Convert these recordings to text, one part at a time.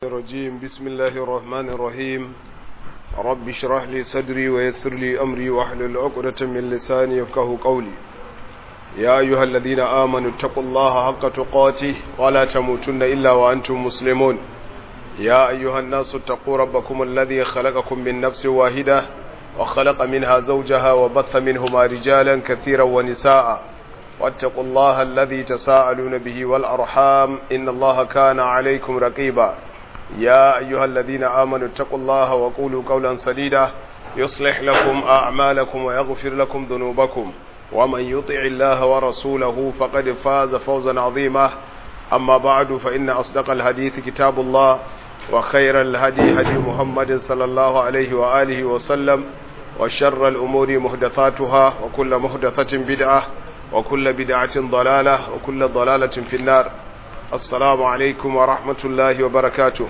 الرجيم بسم الله الرحمن الرحيم رب اشرح لي صدري ويسر لي أمري واحلل عقدة من لساني يفقه قولي يا أيها الذين آمنوا اتقوا الله حق تقاته ولا تموتن إلا وأنتم مسلمون يا أيها الناس اتقوا ربكم الذي خلقكم من نفس واحدة وخلق منها زوجها وبث منهما رجالا كثيرا ونساء واتقوا الله الذي تساءلون به والأرحام إن الله كان عليكم رقيبا يا أيها الذين آمنوا اتقوا الله وقولوا قولا سديدا يصلح لكم أعمالكم ويغفر لكم ذنوبكم ومن يطع الله ورسوله فقد فاز فوزا عظيما أما بعد فإن أصدق الحديث كتاب الله وخير الهدي هدي محمد صلى الله عليه وآله وسلم وشر الأمور محدثاتها وكل محدثة بدعة وكل بدعة ضلالة وكل ضلالة في النار assalamu alaikum wa rahmatullahi wa barakatu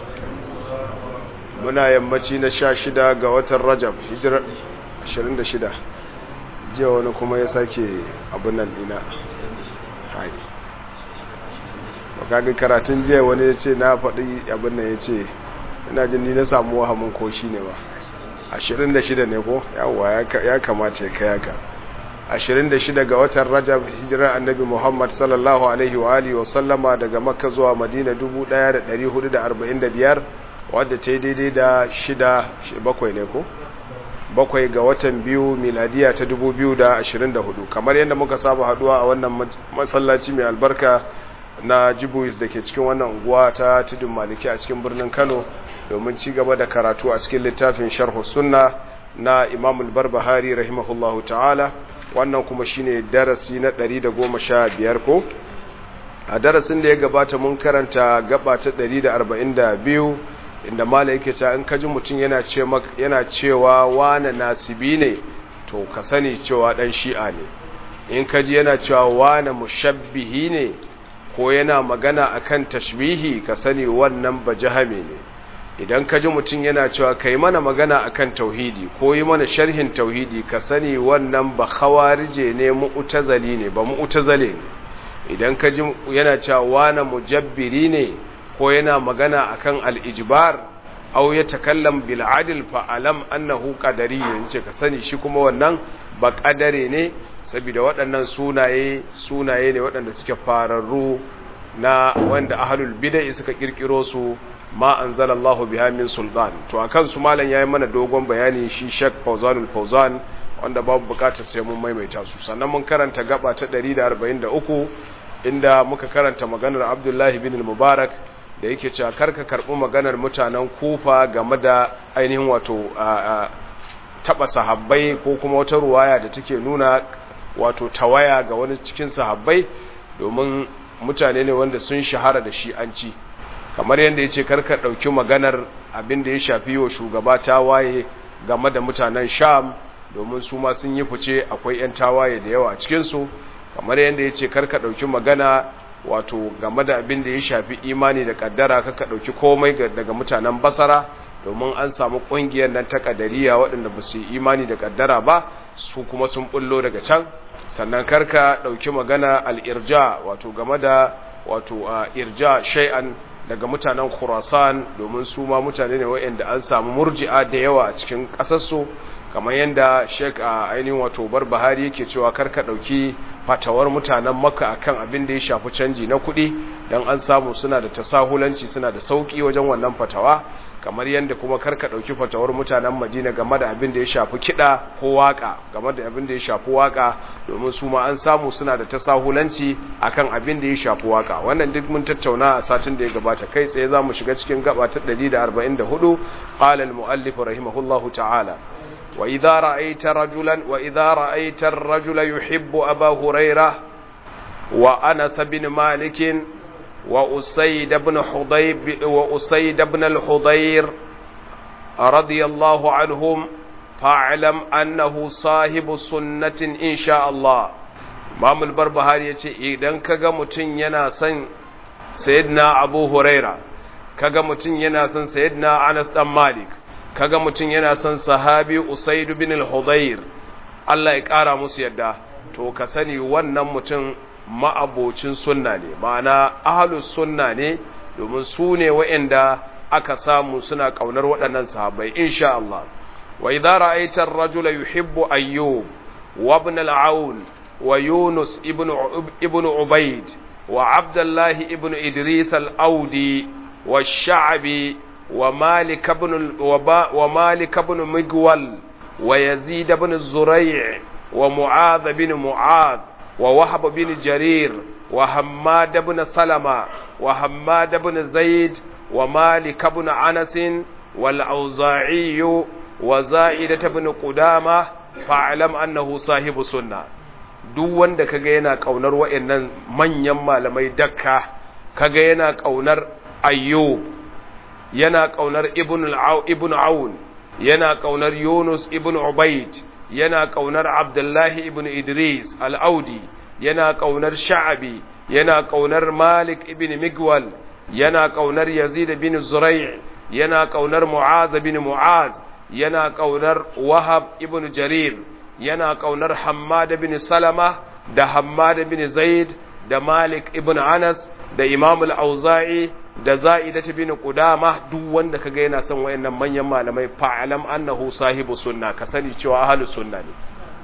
muna yammaci na sha shida ga watan rajab hijira 26 jiya wani kuma ya sake abin nan dina hai bakagin karatun jiya wani ya ce na faɗi abin nan ya ce ina jin ni na samu wahamin ko shi ne ba 26 ne ko yawwa ya kamata ya kayaka 26 ga watan Rajab hijirar Annabi Muhammad sallallahu alaihi wa alihi wa sallama daga Makka zuwa Madina 1445 wadda ta yi daidai da shida bakwai ne ko bakwai ga watan biyu miladiya ta 2024 kamar yadda muka saba haduwa a wannan masallaci mai albarka na Jibuis da ke cikin wannan unguwa ta Tudun Maliki a cikin birnin Kano domin ci gaba da karatu a cikin littafin Sharh Sunna na Imam al-Barbahari rahimahullahu ta'ala wannan kuma shine darasi na 115 ko a darasin da ya gabata mun karanta gaba ta 142 inda mala yake cewa in kaji mutum yana ce yana cewa wane nasibi ne to ka sani cewa dan shi'a ne in kaji yana cewa wane mushabbihi ne ko yana magana akan tashbihi ka sani wannan bajahame ne idan ka ji mutum yana cewa ka yi mana magana akan tauhidi ko yi mana sharhin tauhidi ka sani wannan ba khawarije ne mu'tazali ne ba mu'tazale ne idan ka ji yana cewa wana mujabbiri ne ko yana magana akan al-ijbar aw ya takallam bil adl fa alam annahu qadari yace ka sani shi kuma wannan ba qadare ne saboda waɗannan sunaye sunaye ne waɗanda suke fararru na wanda ahlul bid'ah suka kirkiro su ma anzalallahu biha min sultan to akan su malam yayi mana dogon bayani shi Sheikh Fawzanul Fawzan wanda babu bukatar sai mun maimaita su sannan mun karanta gaba ta 143 inda muka karanta maganar Abdullahi bin Mubarak da yake cewa karka karbi maganar mutanen Kufa game da ainihin wato taba sahabbai ko kuma wata ruwaya da take nuna wato tawaya ga wani cikin sahabbai domin mutane ne wanda sun shahara da shi an ci kamar yadda ya ce karka ɗauki maganar abin da ya shafi wa shugaba tawaye game da mutanen sham domin su ma sun yi fice akwai 'yan tawaye da yawa a cikinsu kamar yadda ya ce karka ɗauki magana wato game da abin da ya shafi imani da ƙaddara kaka ɗauki komai daga mutanen basara domin an samu ƙungiyar nan ta ƙadariya waɗanda ba su yi imani da ƙaddara ba su kuma sun ɓullo daga can sannan karka ɗauki magana al'irja wato game da wato irja shay'an daga mutanen Khurasan domin su ma mutane ne waɗanda an samu murji'a da yawa a cikin ƙasarsu kamar yadda Sheikh a ainihin wato Barbahari yake cewa karka ɗauki fatawar mutanen Makka akan abin da ya shafi canji na kuɗi dan an samu suna da tasahulanci suna da sauki wajen wannan fatawa kamar yadda kuma karka ɗauki fatawar mutanen Madina game da abin da ya shafi kiɗa ko waka game da abin da ya shafi waka domin su ma an samu suna da tasahulanci akan abin da ya shafi waka wannan duk mun tattauna a satin da ya gabata kai tsaye za mu shiga cikin gaba ta 144 qala al-muallif rahimahullahu ta'ala wa idza ra'aita rajulan wa idza ra'aita ar-rajula yuhibbu aba hurairah wa anas bin malik وأسيد بن حضيب وأسيد بن الحضير رضي الله عنهم فاعلم أنه صاحب سنة إن شاء الله Imam al-Barbahari yace idan kaga mutun yana son Sayyidina Abu Huraira kaga mutun yana son Sayyidina Anas dan Malik kaga mutun yana son sahabi Usaid bin al-Hudayr Allah ya kara musu yadda to ka sani wannan mutum ma'abocin sunna ne ma'ana ahalus sunna ne domin su ne waɗanda aka samu suna ƙaunar waɗannan sahabbai insha Allah wa idza ra'aita ar-rajula yuhibbu ayyub wa ibn al-aun wa yunus ibn ibn ubayd wa abdullah ibn idris al-audi wa sha'bi wa malik ibn wa malik ibn migwal wa yazid ibn zuray' wa mu'adh ibn mu'adh wa wahab ibn jarir wa hammad ibn salama wa hammad ibn zaid ومالك بن أنس والأوزاعي وزائدة بن قدامة فاعلم أنه صاحب سنة duk wanda kaga yana kaunar wayannan manyan malamai dakka kaga yana kaunar ayyub yana kaunar ibn al ibn aun yana kaunar yunus ibn ubayd yana kaunar abdullahi ibn idris al-audi yana kaunar sha'abi yana kaunar malik ibn migwal yana ƙaunar Yazid bin Zurai' yana ƙaunar Mu'az bin Mu'az yana ƙaunar Wahab ibn Jarir yana ƙaunar Hammad bin Salama da Hammad bin Zaid da Malik ibn Anas da Imam al-Auza'i da Za'idah bin Qudama duk wanda kaga yana son wayannan manyan malamai fa'alam annahu sahibu sunna ka sani cewa ahlus sunna ne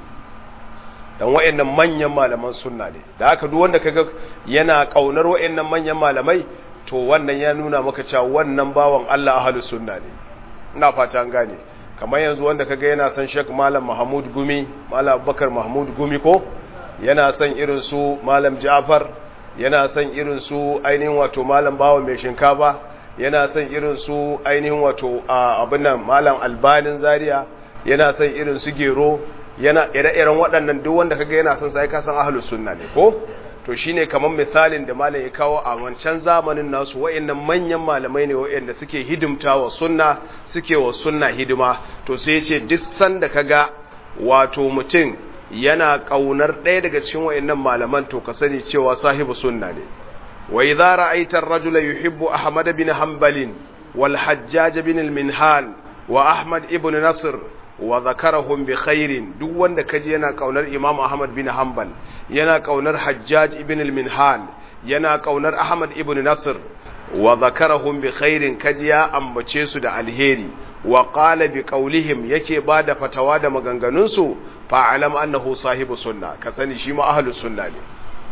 dan wayannan manyan malaman sunna ne da haka duk wanda kaga yana ƙaunar wayannan manyan malamai to wannan ya nuna maka cewa wannan bawan Allah ahlus sunna ne ina fata an gane kamar yanzu wanda kaga yana son Sheikh Malam Mahmud Gumi Malam Abubakar Mahmud Gumi ko yana son irin su Malam Ja'far yana son irin su ainihin wato Malam Bawo mai shinkafa yana son irin su ainihin wato abin nan Malam Albanin Zaria yana son irin su Gero yana ire-iren waɗannan duk wanda kaga yana son sai ka san ahlus sunna ne ko to shine kamar misalin da malam ya kawo a wancan zamanin nasu wayannan manyan malamai ne wayanda suke hidimta wa sunna suke wa sunna hidima to sai ya ce duk sanda kaga wato mutum yana kaunar ɗaya daga cikin wayannan malaman to ka sani cewa sahibu sunna ne wa idza ra'aita ar-rajula yuhibbu ahmad bin hanbal wal hajjaj bin al-minhal wa ahmad ibn nasr wa zakarahum bi khairin duk wanda kaji yana kaunar Imam Ahmad bin Hanbal yana kaunar Hajjaj ibn al-Minhal yana kaunar Ahmad ibn Nasr wa zakarahum bi khairin kaji ya ambace su da alheri wa qala bi qawlihim yake bada fatawa da maganganun su fa alam annahu sahibu sunna ka sani shi ma ahlus sunna ne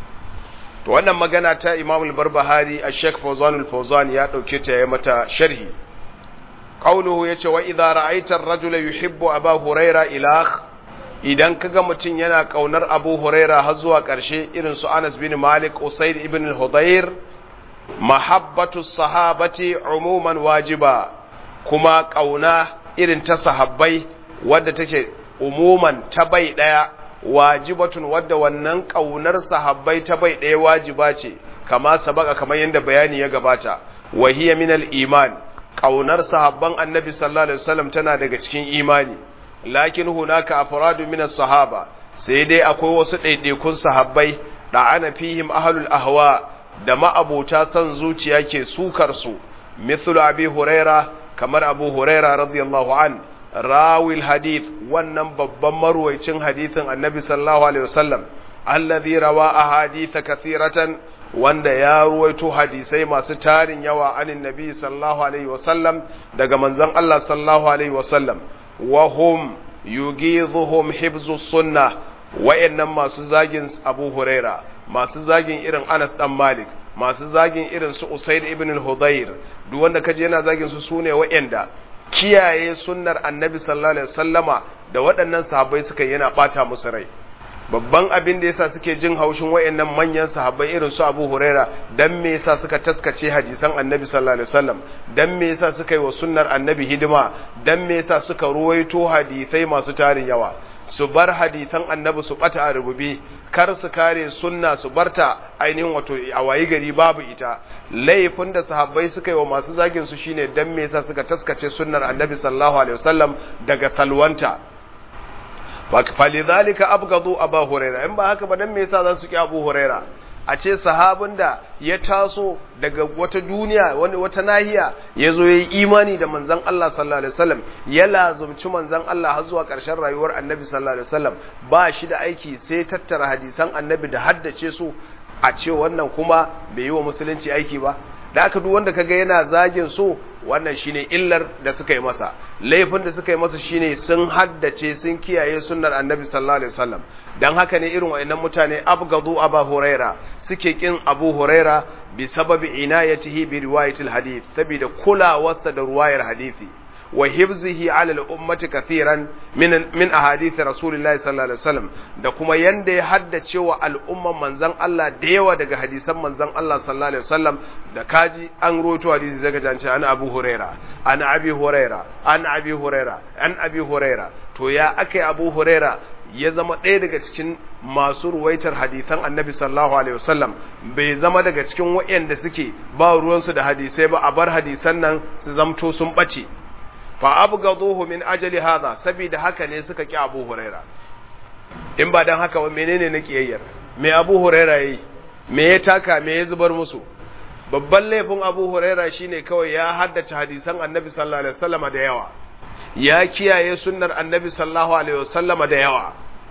to wannan magana ta Imam al-Barbahari Sheikh Fawzan al-Fawzan ya dauke ta yayi mata sharhi قوله yace wa idza ra'aita ar-rajula yuhibbu aba huraira ilakh idan kaga mutun yana kaunar abu huraira har zuwa karshe irin su Anas bin Malik Usayd ibn al-Hudayr mahabbatu sahabati umuman wajiba kuma kauna irin ta sahabbai wadda take umuman ta bai daya wajibatun wadda wannan kaunar sahabbai ta bai daya wajiba ce kama sabaka kamar yadda bayani ya gabata wa hiya min al-iman ƙaunar sahabban annabi sallallahu alaihi wasallam tana daga cikin imani lakin hunaka afradu min sahaba sai dai akwai wasu ɗaiɗaikun sahabbai da ana fihim ahlul ahwa da ma'abota son zuciya ke sukar su mithlu abi huraira kamar abu huraira radiyallahu an rawil hadith wannan babban marwaicin hadithin annabi sallallahu alaihi wasallam alladhi rawa ahadith kathiratan wanda ya ruwaito hadisai masu tarin yawa anin nabi sallallahu alaihi wasallam daga manzon Allah sallallahu alaihi wasallam wa hum yugidhuhum hibzu sunna wayannan masu zagin Abu Huraira masu zagin irin Anas dan Malik masu zagin irin su Usaid ibn al-Hudayr duk wanda kaje yana zagin su sune wayanda kiyaye sunnar Annabi sallallahu alaihi wasallama da waɗannan sahabbai suka yana bata musu rai babban abin da yasa suke jin haushin wayannan manyan sahabbai irin su Abu Huraira dan me yasa suka taskace hadisan Annabi sallallahu alaihi wasallam dan me yasa suka yi wa sunnar Annabi hidima dan me yasa suka ruwaito hadisai masu tarin yawa su bar hadisan Annabi su bata a rububi kar su kare sunna su barta ainihin wato a wayi gari babu ita laifin da sahabbai suka yi wa masu zagin su shine dan me yasa suka taskace sunnar Annabi sallallahu alaihi wasallam daga salwanta falidhalika abgadu abu huraira in ba haka ba dan me yasa za su ki abu huraira a ce sahabin da ya taso daga wata duniya wani wata nahiya ya zo ya yi imani da manzan Allah sallallahu alaihi wasallam ya lazumci manzan Allah har zuwa ƙarshen rayuwar annabi sallallahu alaihi wasallam ba shi da aiki sai tattara hadisan annabi da haddace su a ce wannan kuma bai yi wa musulunci aiki ba da aka duk wanda kaga yana zagin su wannan shine illar da suka yi masa laifin da suka yi masa shine sun haddace sun kiyaye sunnar annabi sallallahu alaihi wasallam dan haka ne irin wayannan mutane abgadu aba huraira suke kin abu huraira bi sababi inayatihi bi riwayatil hadith saboda kulawarsa da ruwayar hadisi wa hifzihi ala al-ummati kathiran min min ahadith rasulillahi sallallahu alaihi wasallam da kuma yanda ya haddace wa al'umman manzon Allah da yawa daga hadisan manzon Allah sallallahu alaihi wasallam da kaji an roto hadisi daga jance an Abu Huraira an Abi Huraira an Abi Huraira an Abi Huraira to ya akai Abu Huraira ya zama ɗaya daga cikin masu ruwaitar hadisan annabi sallallahu alaihi wasallam bai zama daga cikin waɗanda suke ba ruwansu da hadisai ba a bar hadisan nan su zamto sun ɓace fa abgaduhu min ajali hadha saboda haka ne suka ki Abu Huraira in ba dan haka ba menene na kiyayyar me Abu Huraira yi me ya taka me ya zubar musu babban laifin Abu Huraira shine kawai ya haddace hadisan Annabi sallallahu alaihi wasallam da yawa ya kiyaye sunnar Annabi sallallahu alaihi wasallam da yawa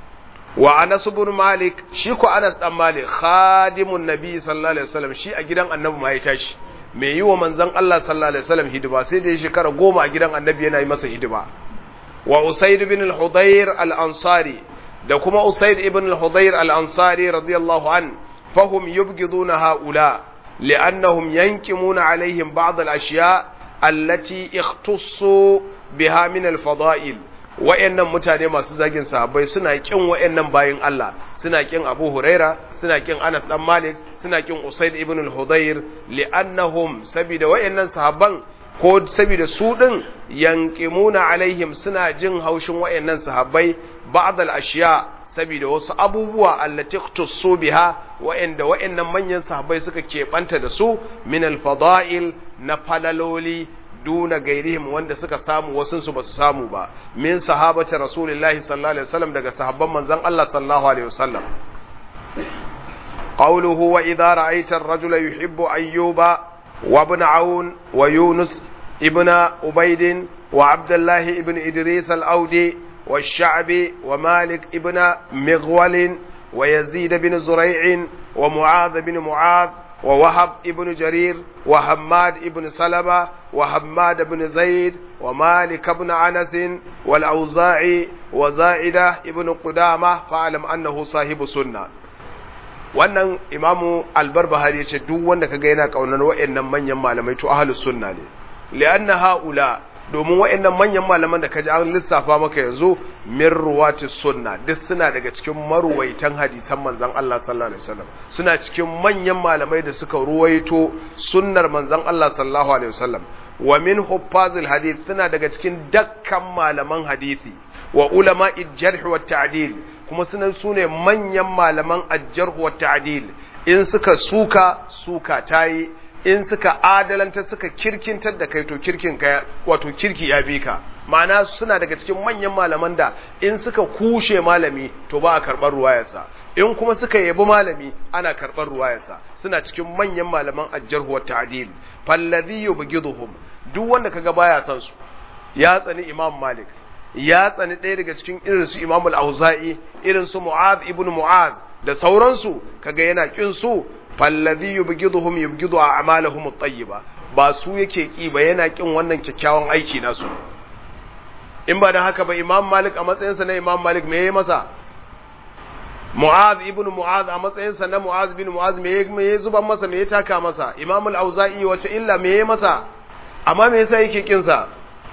wa Anas ibn Malik shi ko Anas dan Malik khadimun Nabi sallallahu alaihi wasallam shi a gidan Annabi ma ya tashi mai yi wa manzan Allah sallallahu Alaihi wasallam hidima sai da ya shekara goma a gidan annabi yana yi masa hidima wa usaid ibn al-hudayr al-ansari da kuma usaid ibn al-hudayr al-ansari radiyallahu an fahum yubghiduna haula li'annahum yankimuna alaihim ba'd al-ashya allati ikhtassu biha min al-fada'il wa'annan mutane masu zagin sahabbai suna kin wa'annan bayin Allah suna kin Abu Huraira suna kin Anas dan Malik suna kin Usaid ibn al-Hudayr li'annahum sabida wa'annan sahabban ko sabida su din yanqimuna alaihim suna jin haushin wa'annan sahabbai ba'd al-ashiya sabida wasu abubuwa allati ikhtassu biha wa'anda wa'annan manyan sahabbai suka keɓanta da su min al-fada'il na falaloli duna gairihim wanda suka samu wasunsu ba su samu ba min sahabati rasulillahi sallallahu alaihi wasallam daga sahabban manzon Allah sallallahu alaihi wasallam qawluhu wa idha ra'aita ar-rajula yuhibbu ayyuba wa ibn aun wa yunus ibn ubayd wa abdullah ibn idris al-audi والشعبي ومالك ابن مغول ويزيد بن زريع ومعاذ بن معاذ ووهب ابن جرير وحماد ابن سلمة وحماد بن زيد ومالك بن أنس والأوزاعي وزائدة ابن قدامة فاعلم أنه صاحب سنة wannan imamu albarbahari ya ce duk wanda kaga yana kaunar wa'annan manyan malamai to ahlus sunna ne li'anna haula domin wa'annan manyan malaman da kaji an lissafa maka yanzu min ruwati sunna duk suna daga cikin maruwaitan hadisan manzon Allah sallallahu alaihi wasallam suna cikin manyan malamai da suka ruwaito sunnar manzon Allah sallallahu alaihi wasallam wa min huffazil hadith suna daga cikin dakkan malaman hadisi wa ulama jarh wa ta'dil kuma suna sune manyan malaman al-jarh wa ta'dil in suka suka suka tayi in suka adalanta suka kirkintar da kai to kirkin ka wato kirki ya bi ka ma'ana suna daga cikin manyan malaman da in suka kushe malami to ba a karɓar ruwayarsa in kuma suka yabi malami ana karɓar ruwayarsa suna cikin manyan malaman ajjarhu wa ta'dil falladhi yubghiduhum duk wanda kaga baya san su ya tsani imam malik ya tsani ɗaya daga cikin irin su imam al-auza'i irin su mu'az ibn mu'az da sauransu kaga yana kin su fallazi yubghiduhum yubghidu a'malahum at-tayyiba ba su yake ki ba yana kin wannan kyakkyawan aiki nasu in ba da haka ba imam malik a matsayinsa na imam malik me yayi masa mu'az ibn mu'az a matsayinsa na mu'az bin mu'az me me zuban masa me ya taka masa imam al-auza'i wace illa me yayi masa amma me yasa yake kin sa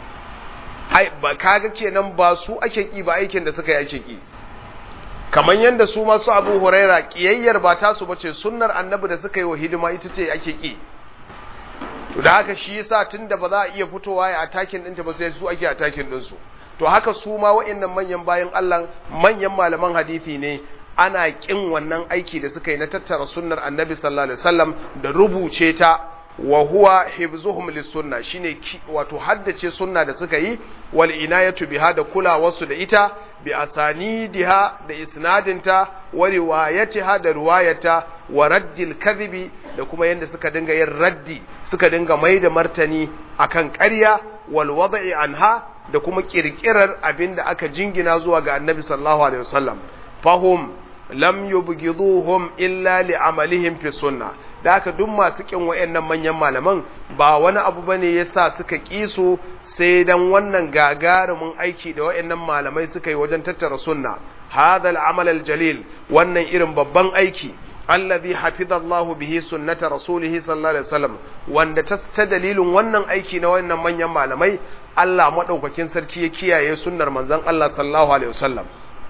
ai ba kaga kenan ba su ake ki ba aikin da suka yi ake ki kamar yadda su masu abu huraira kiyayyar ba tasu bace sunnar annabi da suka yi wa hidima ita ce ake ki to da haka shi yasa tunda ba za a iya fitowa ya atakin ɗinta ba sai su ake atakin ɗinsu to haka su ma wa'annan manyan bayan Allah manyan malaman hadisi ne ana kin wannan aiki da suka yi na tattara sunnar annabi sallallahu alaihi wasallam da rubuce ta wa huwa hibzuhum lisunna shine wato haddace sunna da suka yi wal inayatu biha da kulawarsu da ita bi asanidiha da isnadinta wa riwayatiha da riwayata wa raddil kadhibi da kuma yanda suka dinga yin raddi suka dinga mai da martani akan ƙarya wal wad'i anha da kuma kirkirar abinda aka jingina zuwa ga annabi sallallahu alaihi wasallam fahum lam yubghiduhum illa li amalihim fi sunna da haka duk masu kin wayannan manyan malaman ba wani abu bane yasa suka kisu sai dan wannan gagarumin aiki da wayannan malamai suka yi wajen tattara sunna hadha al-amal al-jalil wannan irin babban aiki alladhi hafiza Allah bihi sunnata rasulihi sallallahu alaihi wasallam wanda ta dalilin wannan aiki na wannan manyan malamai Allah madaukakin sarki ya kiyaye sunnar manzon Allah sallallahu alaihi wasallam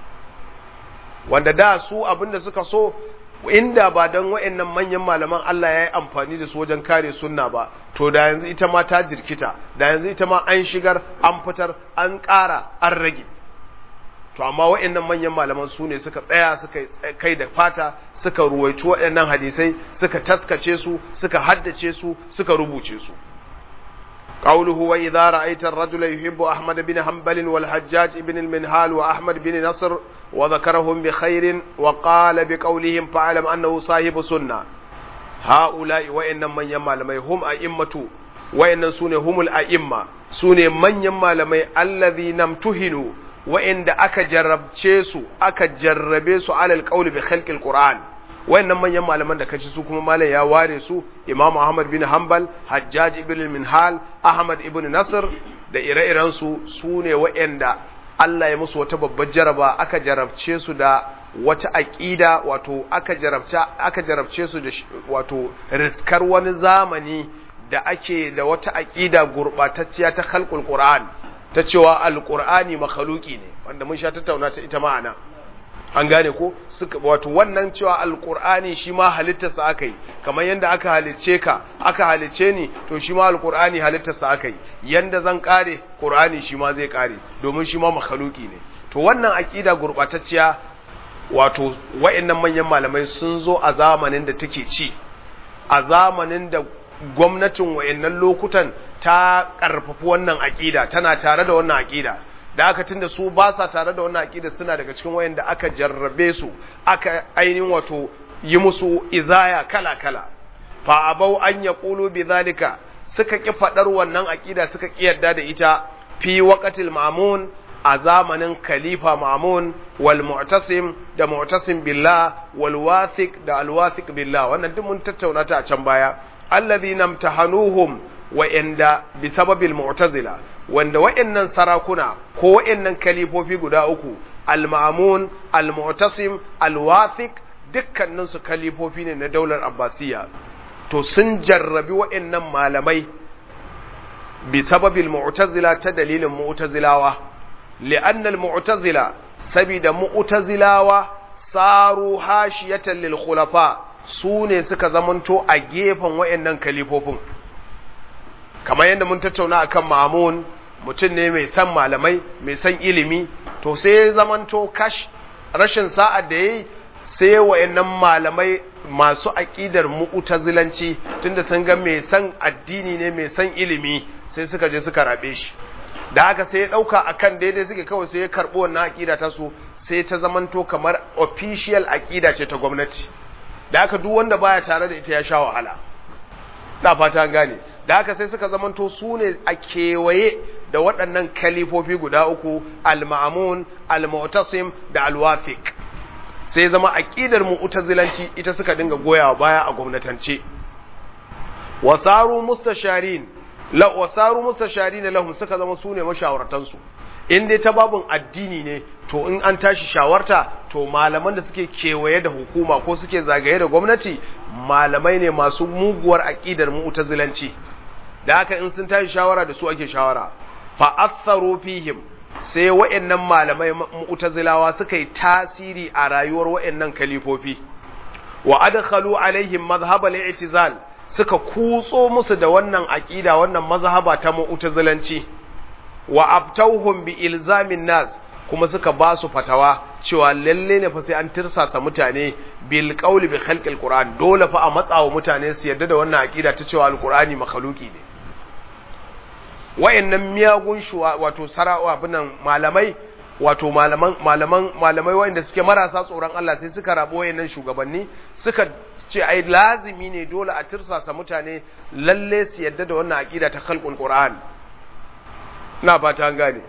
wanda da su abinda suka so inda ba don wa'annan manyan malaman Allah ya yi amfani da su wajen kare sunna ba to da yanzu ita ma ta jirkita da yanzu ita ma an shigar an fitar an ƙara an rage to amma wa'annan manyan malaman su ne suka tsaya suka kai da fata suka ruwaici waɗannan hadisai suka taskace su suka haddace su suka rubuce su قوله وإذا رأيت الرجل يحب أحمد بن حنبل والحجاج بن المنهال وأحمد بن نصر وذكرهم بخير وقال بقولهم فاعلم أنه صاحب سنة هؤلاء وإن من يما لمي هم أئمة وإن سنة هم الأئمة سنة من يما لمي الذين امتهنوا وإن أكا جرب تشيسو أكا جربيسو على القول بخلق القرآن wayannan manyan malaman da kaci su kuma malam ya ware su Imam Ahmad bin Hanbal Hajjaj ibn Minhal Ahmad ibn Nasr da ire-iren su sune wayanda Allah ya musu wata babbar jaraba aka jarabce su da wata aqida wato aka jarabta aka jarabce su da wato riskar wani zamani da ake da wata aqida gurbatacciya ta khalqul Qur'an ta cewa alqur'ani makhluqi ne wanda mun sha tattauna ta ita ma'ana an gane ko suka wato wannan cewa alqur'ani shi ma halittarsa aka yi kamar yanda aka halicce ka aka halicce ni to shi ma alqur'ani halittarsa aka yi yanda zan kare qur'ani shi ma zai kare domin shi ma makhluki ne to wannan aqida gurbatacciya wato wayannan manyan malamai sun zo a zamanin da take ci a zamanin da gwamnatin wayannan lokutan ta karfafi wannan aqida tana tare da wannan aqida da aka tunda su ba sa tare da wannan aqida suna daga cikin wayanda aka jarrabe su aka ainihin wato yi musu izaya kala kala fa abau an yaqulu bidhalika suka ki fadar wannan aqida suka ki yarda da ita fi waqatil ma'mun a zamanin khalifa ma'mun wal mu'tasim da mu'tasim billah wal wathiq da al wathiq billah wannan duk mun tattauna ta a can baya alladhina imtahanuhum wa'anda bi sababil mu'tazila wanda wa'annan sarakuna ko wa'annan kalifofi guda uku al-ma'mun al-mu'tasim al-wathiq dukkanin su kalifofi ne na daular abbasiya to sun jarrabi wa'annan malamai bi sababil mu'tazila ta dalilin mu'tazilawa li'anna al-mu'tazila sabida mu'tazilawa saru hashiyatan lil khulafa su ne suka zamanto a gefen wa'annan kalifofin kamar yadda mun tattauna akan mamun mutum ne mai san malamai mai san ilimi to sai ya zamanto kash rashin sa'ad da yayi sai wayannan malamai masu aqidar mu'tazilanci tunda sun ga mai san addini ne mai san ilimi sai suka je suka rabe shi da haka sai ya dauka akan daidai suke kawai sai ya karbo wannan aqida ta su sai ta zamanto kamar official aqida ce ta gwamnati da haka duk wanda baya tare da ita ya sha wahala da fata gane da haka sai suka zamanto su ne a kewaye da waɗannan kalifofi guda uku al-ma'amun al-mu'tasim da al-wafiq sai zama aqidar mu'tazilanci ita suka dinga goyawa baya a gwamnatance wasaru mustasharin la wasaru mustasharin lahum suka zama su ne mashawartan su in dai ta babun addini ne to in an tashi shawarta to malaman da suke kewaye da hukuma ko suke zagaye da gwamnati malamai ne masu muguwar aqidar mu'tazilanci da haka in sun tashi shawara da su ake shawara fa atharu fihim sai wa'annan malamai mu'tazilawa suka yi tasiri a rayuwar wa'annan kalifofi wa adkhalu alaihim madhhab al-i'tizal suka kutso musu da wannan aqida wannan mazhaba ta mu'tazilanci wa abtauhum bi ilzamin nas kuma suka ba su fatawa cewa lalle ne fa sai an tirsasa mutane bil qawli bi khalqil qur'an dole fa a matsawa mutane su yarda da wannan aqida ta cewa alqur'ani makhluki ne wayannan miyagun shuwa wato sarawa binan malamai wato malaman malaman malamai wayanda suke marasa tsoron Allah sai suka rabo wayannan shugabanni suka ce ai lazimi ne dole a tirsasa mutane lalle su yarda da wannan aqida ta khalqul qur'an na fata an gane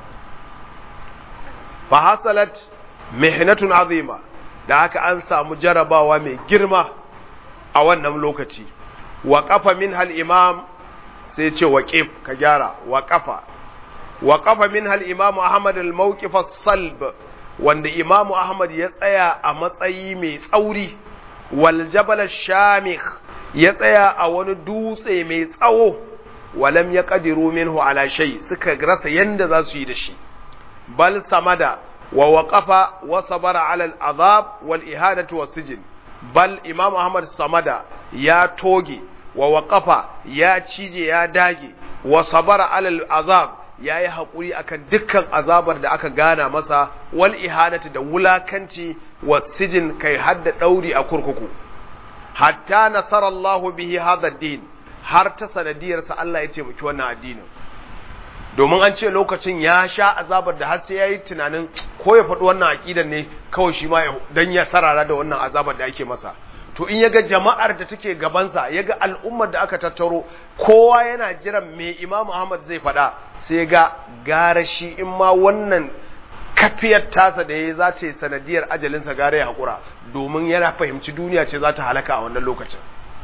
fa hasalat mihnatun azima da haka an samu jarabawa mai girma a wannan lokaci wa kafa min hal imam sai ce waqif ka gyara wa kafa wa kafa min hal imam ahmad al mawqif salb wanda imam ahmad ya tsaya a matsayi mai tsauri wal jabal shamikh ya tsaya a wani dutse mai tsawo walam ya qadiru minhu ala shay suka rasa yanda za su yi da shi bal samada wa waqafa wa sabara ala al azab wal ihadatu was sijn bal imam ahmad samada ya toge wa waqafa ya cije ya dage wa sabara ala al azab ya yi haƙuri akan dukkan azabar da aka gana masa wal ihanati da wulakanci wa sijin kai hadda ɗauri a kurkuku hatta nasarallahu bihi hadha din har ta sanadiyarsa Allah ya taimaki wannan addinin domin an ce lokacin ya sha azabar da har sai yayi tunanin ko ya faɗi wannan aqidan ne kawai shi ma dan ya sarara da wannan azabar da ake masa to in yaga jama'ar da take gabansa yaga al'ummar da aka tattaro kowa yana jiran me Imam Ahmad zai faɗa sai ga gara shi in ma wannan kafiyar tasa da ya za ta yi sanadiyar ajalinsa gara ya haƙura domin yana fahimci duniya ce za ta halaka a wannan lokacin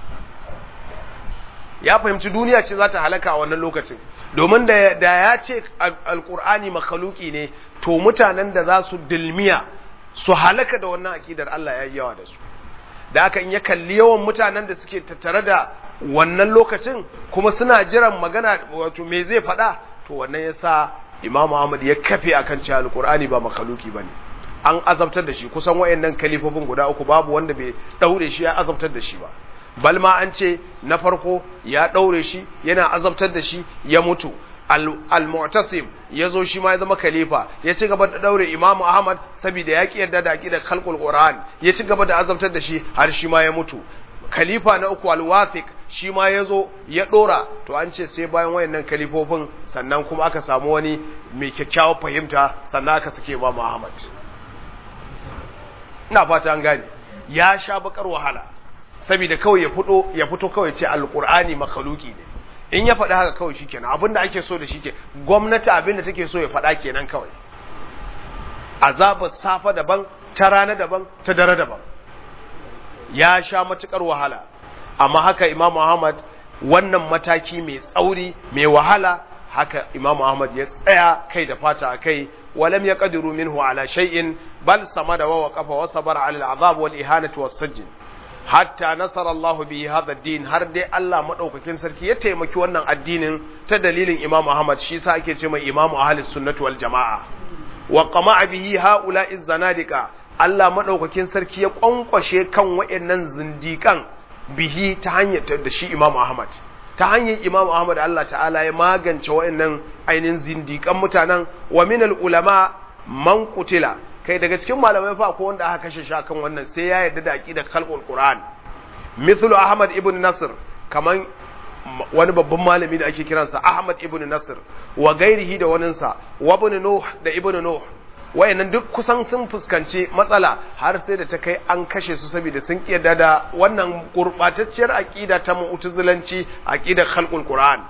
ya fahimci duniya ce za ta halaka a wannan lokacin domin da ya ce alƙur'ani makhaluki ne to mutanen da za su dilmiya su halaka da wannan aƙidar Allah ya yi yawa da su da aka in ya kalli yawan mutanen da suke tattare da wannan lokacin kuma suna jiran magana wato me zai faɗa to wannan ya sa Imam Ahmad ya kafe akan cewa Alƙur'ani ba makaluki bane an azabtar da shi kusan wayannan kalifofin guda uku babu wanda bai daure shi ya azabtar da shi ba bal ma an ce na farko ya daure shi yana azabtar da shi ya mutu al-mu'tasim ya zo shi ma ya zama khalifa ya ci gaba da daure imamu ahmad saboda ya ki yarda da aqidar khalqul qur'an ya ci gaba da azabtar da shi har shi ma ya mutu khalifa na uku al-wathiq shi ma ya zo ya dora to an ce sai bayan wayannan khalifofin sannan kuma aka samu wani mai kyakkyawar fahimta sannan aka sake imamu ahmad ina fata an gane ya sha bakar wahala saboda kawai ya fito ya fito kawai ce al-qur'ani makhluki ne in ya faɗi haka kawai shikenan abinda ake so da shi ke gwamnati abinda take so ya faɗa kenan kawai azabar safa daban ta rana daban ta dare daban ya sha matukar wahala amma haka imam Muhammad wannan mataki mai tsauri mai wahala haka imam Muhammad ya tsaya kai da fata a kai walam ya qadiru minhu ala shay'in bal samada wa waqafa wa sabara ala al'azab wal ihanati was sajn hatta nasara Allah bihi hadha din har dai Allah madaukakin sarki ya taimaki wannan addinin ta dalilin Imam Ahmad shi sa ake ce mai Imam Ahlus Sunnah wal Jamaa wa qama'a bihi haula'i zanadika Allah madaukakin sarki ya kwankwashe kan wayannan zindikan bihi ta hanyar da shi Imam Ahmad ta hanyar Imam Ahmad Allah ta'ala ya magance wayannan ainihin zindikan mutanen wa minal ulama man qutila kai daga cikin malamai fa ko wanda aka kashe shi akan wannan sai ya yarda da aqidar khalqul qur'an mithlu ahmad ibn nasr kaman wani babban malami da ake kiransa ahmad ibn nasr wa gairihi da waninsa wa ibn nuh da ibn nuh wayannan duk kusan sun fuskanci matsala har sai da ta kai an kashe su saboda sun kiyarda da wannan gurbatacciyar aqida ta mu'tazilanci aqidar khalqul qur'an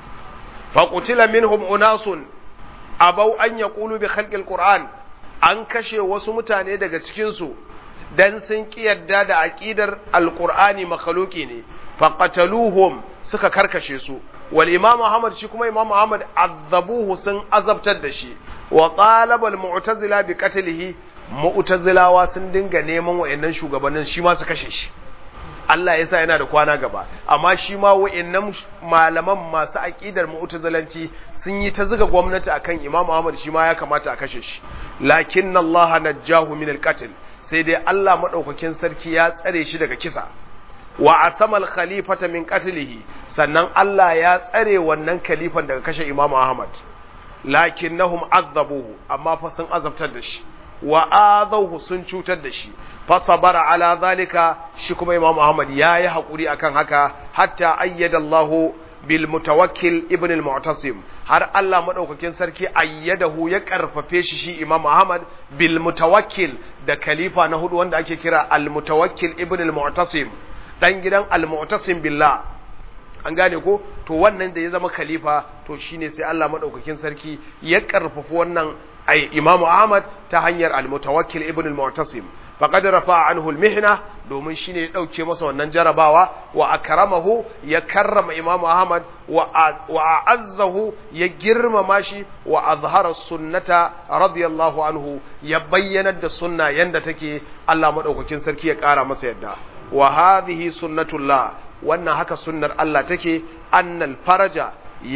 fa qutila minhum unasun abau an yaqulu bi khalqil qur'an an kashe wasu mutane daga cikinsu dan sun yarda da aƙidar alƙur'ani makhluki ne faqataluhum suka karkashe su wal imam Muhammad shi kuma imam Muhammad azabuhu sun azabtar da shi wa qalaba al mu'tazila bi qatlihi mu'tazilawa sun dinga neman wayannan shugabannin shi ma su kashe shi Allah ya sa yana da kwana gaba amma shi ma wayannan malaman masu aqidar mu'tazilanci sun yi ta zuga gwamnati akan Imam Ahmad shi ma ya kamata a kashe shi lakin Allah najjahu min al-qatl sai dai Allah madaukakin sarki ya tsare shi daga kisa wa asamal khalifata min qatlihi sannan Allah ya tsare wannan khalifan daga kashe Imam Ahmad lakinnahum azabuhu amma fa sun azabtar da shi wa azawhu sun cutar da shi fa sabara ala zalika shi kuma Imam Ahmad yayi hakuri akan haka hatta ayyada Allah bil mutawakkil ibn al mu'tasim har Allah madaukakin sarki ayyadahu ya karfafe shi shi Imam Ahmad bil mutawakkil da khalifa na hudu wanda ake kira al mutawakkil ibn al mu'tasim dan gidan al mu'tasim billah an gane ko to wannan da ya zama khalifa to shine sai Allah madaukakin sarki ya karfafa wannan ai Imam Ahmad ta hanyar al-Mutawakkil ibn al-Mu'tasim faqad rafa'a anhu al-mihna domin shine ya dauke masa wannan jarabawa wa akramahu ya karrama Imam Ahmad wa wa azzahu ya girmama shi wa azhara sunnata radiyallahu anhu ya bayyana da sunna yanda take Allah madaukakin sarki ya kara masa yadda wa hadhihi sunnatullah wannan haka sunnar Allah take annal faraja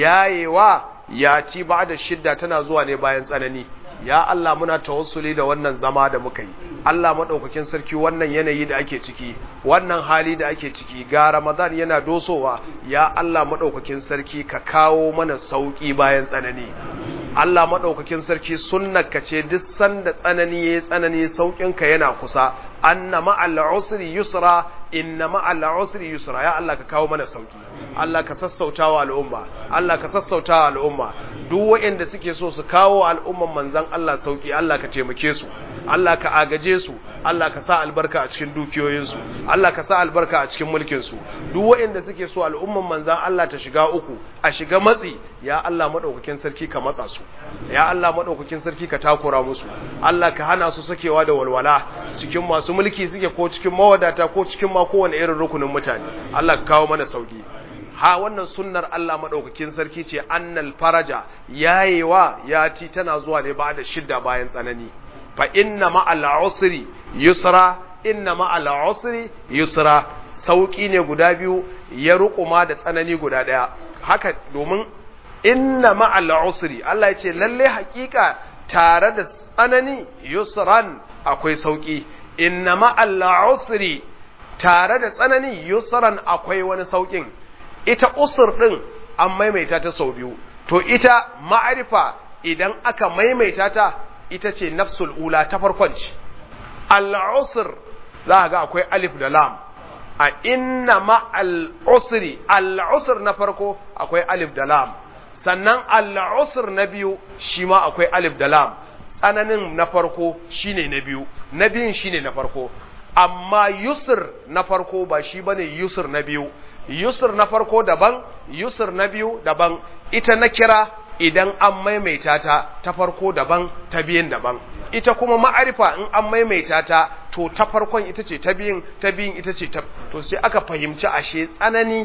yayewa ya ci da shidda tana zuwa ne bayan tsanani ya Allah muna tawassuli da wannan zama da muka yi Allah madaukakin sarki wannan yanayi da ake ciki wannan hali da ake ciki ga Ramadan yana dosowa ya Allah madaukakin sarki ka kawo mana sauki bayan tsanani Allah madaukakin sarki sunnarka ce duk sanda tsanani yayi tsanani saukin ka yana kusa anna ma'al usri yusra inna ma'al usri yusra ya Allah ka kawo mana sauki Allah ka sassautawa al'umma Allah ka sassautawa al'umma duk waɗanda suke so su kawo al'umman manzon Allah sauki Allah ka taimake su Allah ka agaje su Allah ka sa albarka a cikin dukiyoyinsu Allah ka sa albarka a cikin mulkinsu duk waɗanda suke so al'umman manzan Allah ta shiga uku a shiga matsi ya Allah madaukakin sarki ka matsa su ya Allah madaukakin sarki ka takura musu Allah ka hana su sakewa da walwala cikin masu mulki suke ko cikin mawadata ko cikin ma kowane irin rukunin mutane Allah ka kawo mana sauki ha wannan sunnar Allah madaukakin sarki ce annal faraja yayewa ya ci tana zuwa ne ba da shidda bayan tsanani fa inna ma'al usri yusra inna ma'al usri yusra sauki ne guda biyu ya rukuma da tsanani guda daya haka domin inna ma'al usri Allah ya ce lalle hakika tare da tsanani yusran akwai sauki inna ma'al usri tare da tsanani yusran akwai wani saukin ita usur din an maimaita ta sau biyu to ita ma'arifa idan aka maimaita ta ita ce nafsul ula ta farkon ce al'usr za ga akwai alif da lam a inna ma al'usri al'usr na farko akwai alif da lam sannan al'usr na biyu shi ma akwai alif da lam tsananin na farko shine na biyu na biyun shine na farko amma yusr na farko ba shi bane yusr na biyu yusr na farko daban yusr na biyu daban ita na kira idan an maimaita ta ta farko daban ta biyin daban ita kuma ma'arifa in an maimaita ta to ta farkon ita ce ta biyin ta biyin ita ce ta to sai aka fahimci ashe tsanani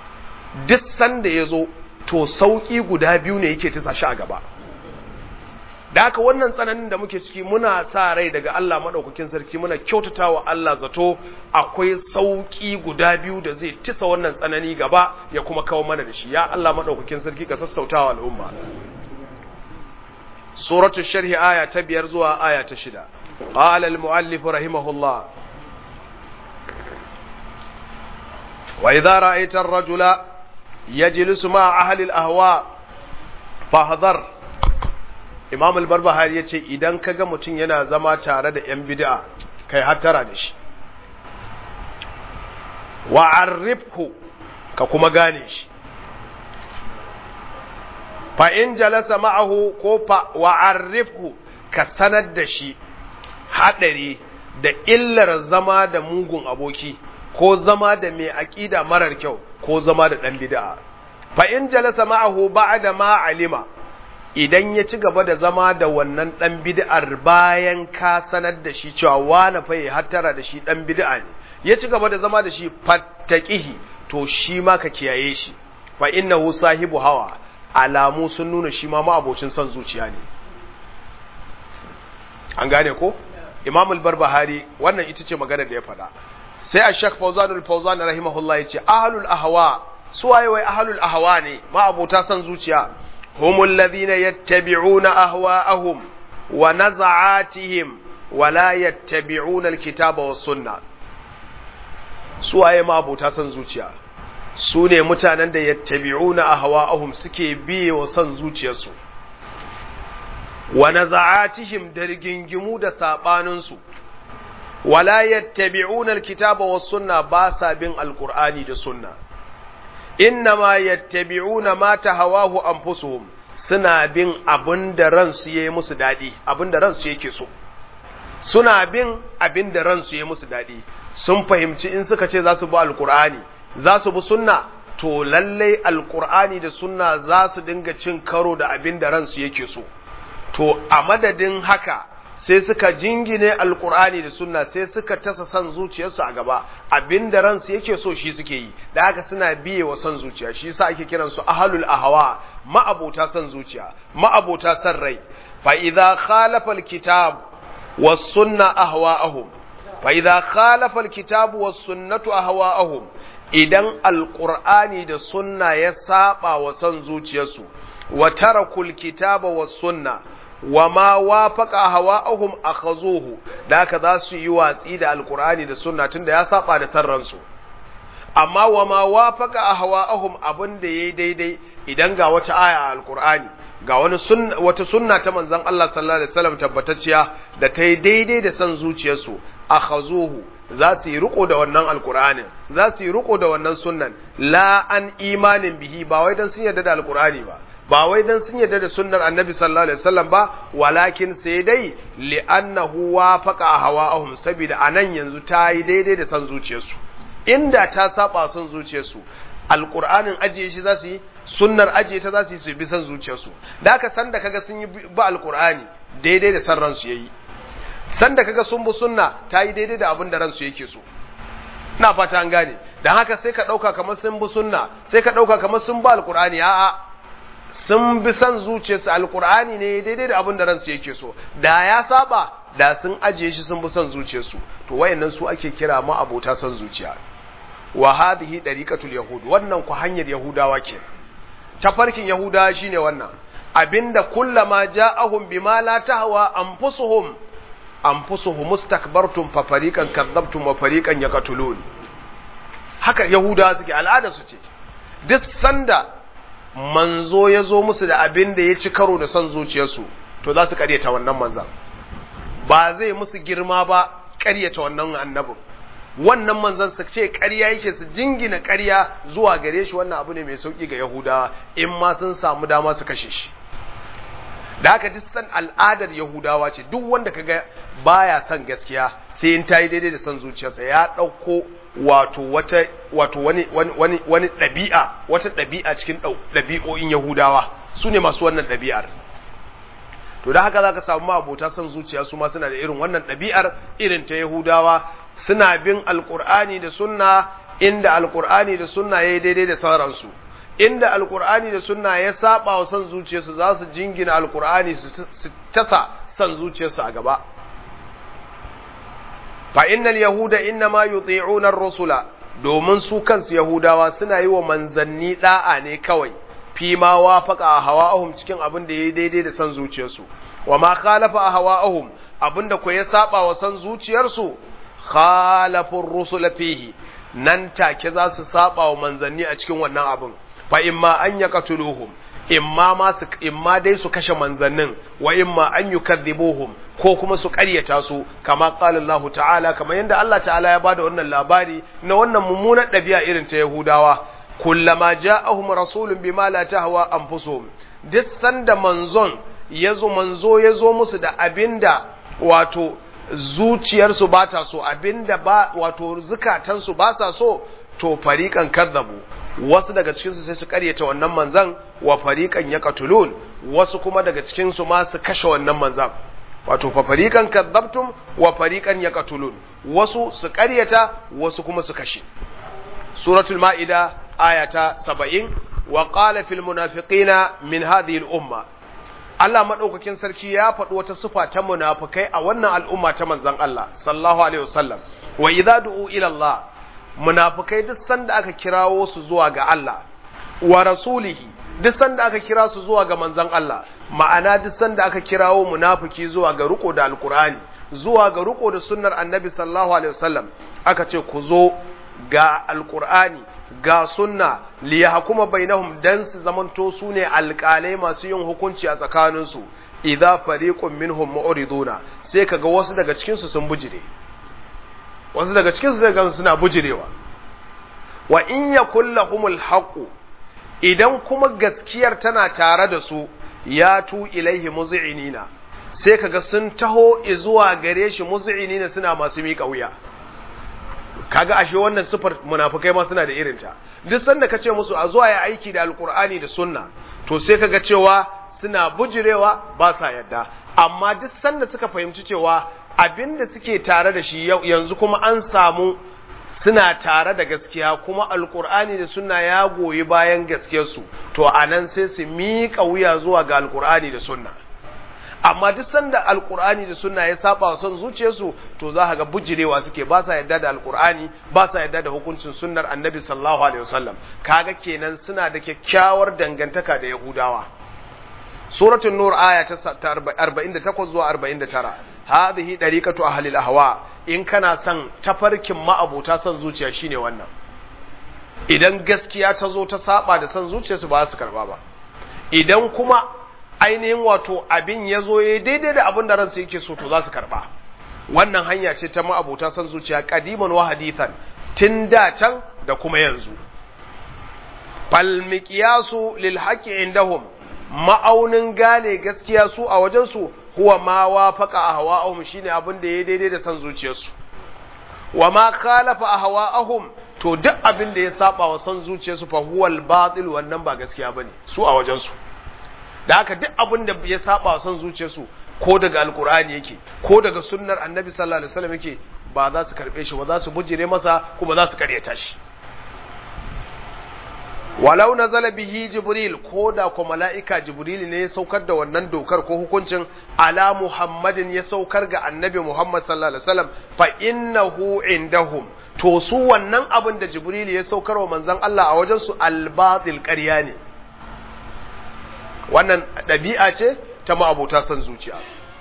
duk sanda ya zo to sauƙi guda biyu ne yake tisa shi a gaba da haka wannan tsananin da muke ciki muna sa rai daga Allah maɗaukakin sarki muna kyautata wa Allah zato akwai sauƙi guda biyu da zai tisa wannan tsanani gaba ya kuma kawo mana da shi ya Allah maɗaukakin sarki ka sassauta wa al'umma suratul sharhi aya ta biyar zuwa aya ta shida qala al muallif rahimahullah wa idza ra'aita ar-rajula yajlisu ma ahli al-ahwa fahdhar imam al-barbahari ya ce idan ka ga mutum yana zama tare da 'yan bid'a kai hattara da shi wa'arrifku ka kuma gane shi fa in jalasa ma'ahu ko fa wa'arrifku ka sanar da shi haɗari da illar zama da mugun aboki ko zama da mai aƙida marar kyau ko zama da ɗan bid'a fa in jalasa ma'ahu ba'da ma alima idan ya ci gaba da zama da wannan ɗan bid'ar bayan ka sanar da shi cewa wani fa ya hattara da shi ɗan bid'a ne ya ci gaba da zama da shi fattaqihi to shi ma ka kiyaye shi fa innahu sahibu hawa alamu sun nuna shi ma ma'abocin son zuciya ne an gane ko imam al-barbahari wannan ita ce magana da ya faɗa sai ash-shaykh fawzan al-fawzan rahimahullah yace ahlul ahwa suwaye wai ahlul ahwa ne ma'abota son zuciya هم الذين يتبعون أهواءهم ونزعاتهم ولا يتبعون الكتاب والسنة سواء ما أبو تاسن زوجيا سوني متانا يتبعون أهواءهم سكي بي وسن زوجيا سو ونزعاتهم درجنجمو دا ساباننسو ولا يتبعون الكتاب والسنة باسا بين القرآن دا سنة innama yattabi'una ma tahawahu anfusuhum suna bin abin da ransu yayi musu dadi abin da ransu yake so suna bin abin da ransu yayi musu dadi sun fahimci in suka ce za su bi alqur'ani za su bi sunna to lallai alkur'ani da sunna za su dinga cin karo da abin da ransu yake so to a madadin haka sai suka jingine alkur'ani da sunna sai suka tasa san zuciyarsu a gaba abin da ransu yake so shi suke yi da haka suna biye wa san zuciya shi yasa ake kiran su ahlul ahwa ma'abota san zuciya ma'abota san rai fa idza khalafa alkitab was sunna ahwa'ahum fa idza khalafa alkitab was sunnatu ahwa'ahum idan alqur'ani da sunna ya saba wa san zuciyarsu wa tarakul kitaba was sunna wa ma wafaqa hawa'ahum akhazuhu da haka za su yi watsi da alqur'ani da sunna tunda ya saba da sarransu amma wa ma wafaqa hawa'ahum abin da yayi daidai idan ga wata aya a alqur'ani ga wani sunna wata sunna ta manzon Allah sallallahu alaihi wasallam tabbatacciya da ta yi daidai da san zuciyarsu akhazuhu za su yi riko da wannan alqur'anin za su yi riko da wannan sunnan la an imanin bihi ba wai dan sun yarda da alqur'ani ba ba wai dan sun yarda da sunnar annabi sallallahu alaihi wasallam ba walakin sai dai li'annahu wafaqa hawa'ahum saboda anan yanzu ta yi daidai da san zuciyarsu inda ta saba son zuciyarsu alqur'anin ajiye shi za su yi sunnar ajiye ta za su yi su bi san zuciyarsu da haka san da kaga sun yi ba alqur'ani daidai da san ransu yayi san da kaga sun bi sunna ta yi daidai da abin da ransu yake so ina fata an gane dan haka sai ka dauka kamar sun bi sunna sai ka dauka kamar sun ba alqur'ani a'a sun bi san zuciyarsu alkur'ani ne daidai da abin da ransu yake so da ya saba da sun ajiye shi sun bi san zuciyarsu to wayannan su ake kira ma abota san zuciya wa hadhihi dariqatul yahud wannan ku hanyar yahudawa ke tafarkin yahudawa shine wannan abinda kullama ja'ahum bima la tahwa anfusuhum anfusuhum mustakbartum fa fariqan kadzabtum wa fariqan yaqtulun haka yahudawa suke al'ada su ce duk sanda manzo ya zo musu da abin da ya ci karo da son zuciyarsu to za su karyata wannan manzan ba zai musu girma ba karyata wannan annabin wannan manzan su ce karya yake su jingina karya zuwa gare shi wannan abu ne mai sauki ga yahudawa in ma sun samu dama su kashe shi da haka duk san al'adar yahudawa ce duk wanda kaga baya son gaskiya sai in tayi daidai da son zuciyarsa ya ɗauko wato wata wato wani wani wani ɗabi'a wata ɗabi'a cikin ɗabi'o'in yahudawa su ne masu wannan ɗabi'ar to da haka zaka samu abota son zuciya su ma suna da irin wannan ɗabi'ar irin ta yahudawa suna bin alqur'ani da sunna inda alqur'ani da sunna yayi daidai da sauransu inda alkur'ani da sunna ya saba wa son zuciyarsu za su jingina alkur'ani su tasa son zuciyarsu a gaba fa innal yahuda innama yuti'una ar-rusula domin su kansu yahudawa suna yi wa manzanni da'a ne kawai fi ma wafaqa hawa'ahum cikin abin da yayi daidai da son zuciyarsu wa ma khalafa hawa'ahum abinda ko ya saba wa son zuciyarsu khalafu ar-rusula fihi nan take za su saba wa manzanni a cikin wannan abin fa imma an yaqtuluhum imma ma su imma dai su kashe manzannin wa imma an yukadhibuhum ko kuma su ƙaryata su kama qala Allah ta'ala kamar yadda Allah ta'ala ya bada wannan labari na wannan mummunar ɗabi'a irin ta Yahudawa kullama ja'ahum rasulun bima la tahwa anfusuhum duk sanda manzon yazo manzo yazo musu da abinda wato zuciyarsu ba ta so abinda ba wato zukatansu ba sa so to fariqan kadzabu wasu daga cikinsu sai su karyata wannan manzan wa fariqan yaqtulun wasu kuma daga cikinsu ma su kashe wannan manzan wato fa fariqan kadzabtum wa fariqan yaqtulun wasu su karyata wasu kuma su kashe suratul maida ayata 70 wa qala fil munafiqina min hadhihi al umma Allah madaukakin sarki ya faɗi wata sifa ta munafikai a wannan al'umma ta manzon Allah sallallahu alaihi wasallam wa idza du'u ila Allah munafikai duk sanda aka kirawo su zuwa ga Allah wa rasulihi duk sanda aka kira su zuwa ga manzon Allah ma'ana duk sanda aka kirawo munafiki zuwa ga riko da alkur'ani zuwa ga riko da sunnar annabi sallallahu alaihi wasallam aka ce ku zo ga alkur'ani ga sunna li yahkuma bainahum dan su zamanto su ne alƙalai masu yin hukunci a tsakaninsu idza fariqun minhum mu'riduna sai kaga wasu daga cikin su sun bujire wasu daga cikin su zai gansu suna bujirewa wa in yakul lahumul haqu idan kuma gaskiyar tana tare da su ya tu ilaihi muz'inina sai kaga sun taho zuwa gare shi muz'inina suna masu miƙa wuya kaga ashe wannan sifar munafikai ma suna da irinta duk sanda ka ce musu a zuwa ya aiki da alkur'ani da sunna to sai kaga cewa suna bujirewa ba sa yadda amma duk sanda suka fahimci cewa abinda suke tare da shi yanzu kuma an samu suna tare da gaskiya kuma alkur'ani da sunna ya goyi bayan gaskiyarsu to anan sai su miƙa wuya zuwa ga alkur'ani da sunna amma duk sanda alkur'ani da sunna ya saba wa son zuciyarsu to za ka ga bujirewa suke ba sa yadda da alkur'ani ba sa yadda da hukuncin sunnar annabi sallallahu alaihi wasallam kaga kenan suna da kyakkyawar dangantaka da yahudawa suratul nur aya ta 48 zuwa 49 hadhihi dariqatu ahli al-ahwa in kana son tafarkin ma'abuta son zuciya shine wannan idan gaskiya ta zo ta saba da son zuciyarsu ba su karba ba idan kuma ainihin wato abin ya zo ya daidai da abin da ransu yake so to za su karba wannan hanya ce ta ma'abuta son zuciya kadiman wa hadithan tun da can da kuma yanzu fal miqyasu lil haqqi indahum ma'aunin gane gaskiya su a wajen su huwa ma wafaqa ahwa'ahum shine abin da ya daidai da son zuciyarsu wa ma khalafa ahwa'ahum to duk abin da ya saba wa son zuciyarsu fa huwal batil wannan ba gaskiya bane su a wajen su da haka duk abin da ya saba son zuciyarsu ko daga alkur'ani yake ko daga sunnar annabi sallallahu alaihi wasallam yake ba za su karbe shi ba za su bujire masa kuma za su karyata shi walau nazala bihi jibril ko da ko mala'ika jibril ne ya saukar da wannan dokar ko hukuncin ala muhammadin ya saukar ga annabi muhammad sallallahu alaihi wasallam fa innahu indahum to su wannan abin da jibril ya saukar wa manzon Allah a wajen su albatil ƙarya ne wannan ɗabi'a ce ta ma'abuta son zuciya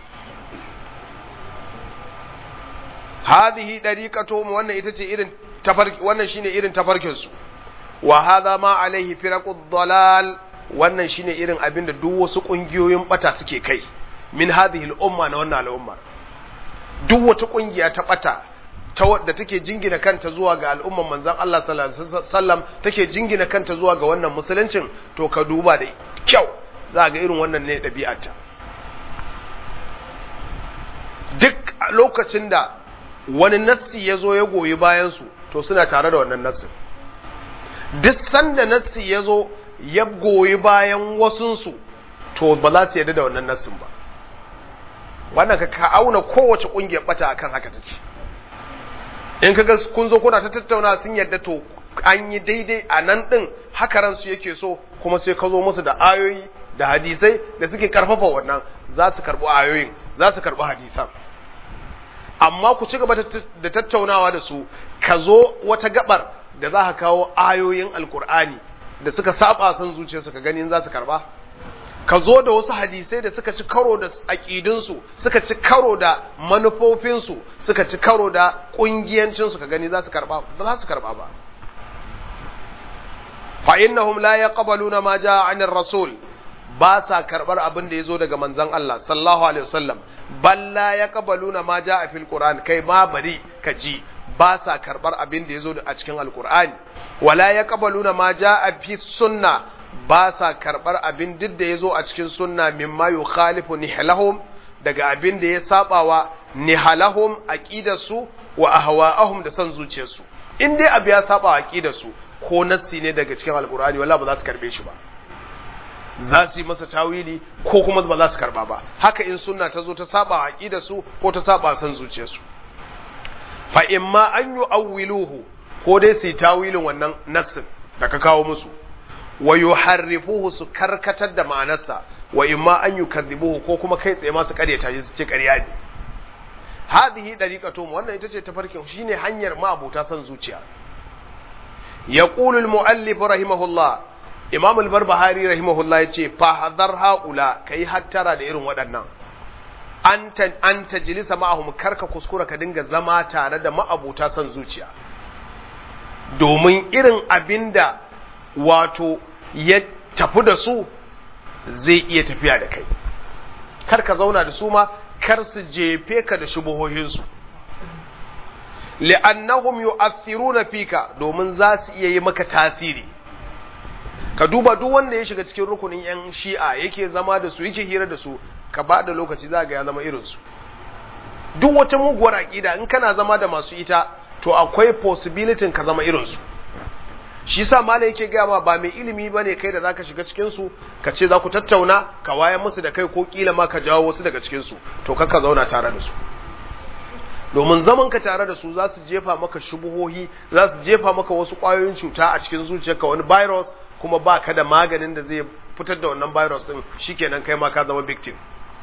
hadhihi dariqatuhum wannan ita ce irin tafarki wannan shine irin tafarkin su wa hadha ma alaihi firaqud dalal wannan shine irin abin da duk wasu kungiyoyin bata suke kai min hadhihi al-umma na wannan al'ummar duk wata kungiya ta bata ta wadda take jingina kanta zuwa ga al'umman manzon Allah sallallahu alaihi wasallam take jingina kanta zuwa ga wannan musuluncin to ka duba da kyau za ga irin wannan ne ɗabi'arta duk lokacin da wani nassi ya zo ya goyi bayansu to suna tare da wannan nassin duk sanda nassi ya zo ya goyi bayan wasunsu to ba za su yadda da wannan nassin ba wannan ka ka auna kowace ƙungiyar bata akan haka take in kaga kun zo kuna ta tattauna sun yadda to an yi daidai a nan ɗin haka ransu yake so kuma sai ka zo musu da ayoyi da hadisai da suke karfafa wannan za su karɓi ayoyin za su karɓi hadisan amma ku ci gaba da tattaunawa da su ka zo wata gabar da za ka kawo ayoyin alkur'ani da suka saba san zuciyarsu ka ganin za su karɓa ka zo da wasu hadisai da suka ci karo da aƙidunsu suka ci karo da manufofinsu suka ci karo da ƙungiyancinsu ka gani za su karɓa ba za su karɓa ba fa innahum la yaqbaluna ma jaa 'anir rasul ba sa karbar abin da yazo daga manzon Allah sallallahu alaihi wasallam balla yaqbaluna ma jaa fil qur'an kai ma bari ka ji ba sa karbar abin da yazo a cikin alqur'ani wala yaqbaluna ma jaa fi sunna ba sa karbar abin duk da yazo a cikin sunna mimma yukhalifu nihlahum daga abin da ya sabawa nihalahum aqidarsu wa ahwa'ahum da san zuciyarsu in dai abu ya saba aqidarsu ko nassi ne daga cikin alkur'ani wala ba za su karbe shi ba za su yi masa tawili ko kuma ba za su karba ba haka in sunna ta zo ta saba aqida su ko ta saba san zuciyarsu fa imma an yu'awwiluhu ko dai su yi tawilin wannan nassin da ka kawo musu wa yuharrifuhu su karkatar da ma'anarsa wa imma an yukadhibuhu ko kuma kai tsaye ma su karyata shi su ce ƙarya ne hadhihi dariqatum wannan ita ce tafarkin shine hanyar ma abota san zuciya يقول المؤلف رحمه الله امام البربهاري رحمه الله yace fa hadar haula kai hattara da irin waɗannan anta an tajlisa ma'ahum karka kuskura ka dinga zama tare da ma'abuta son zuciya domin irin abinda wato ya tafi da su zai iya tafiya da kai kar ka zauna da su ma kar su jefe ka da shubuhohinsu li'annahum yu'athiruna fika domin za su iya yi maka tasiri ka duba duk wanda ya shiga cikin rukunin yan shi'a yake zama da su yake hira da su ka ba da lokaci za ga ya zama irin su duk wata muguwar aqida in kana zama da masu ita to akwai possibility ka zama irinsu shi sa mala yake gaya ma ba mai ilimi ba ne kai da za ka shiga cikinsu ka ce za ku tattauna ka wayan musu da kai ko kila ma ka jawo wasu daga cikinsu to kakka zauna tare da su domin zaman ka tare da su za su jefa maka shubuhohi za su jefa maka wasu ƙwayoyin cuta a cikin zuciyarka wani virus kuma ba ka da maganin da zai fitar da wannan virus din shikenan kai ma ka zama victim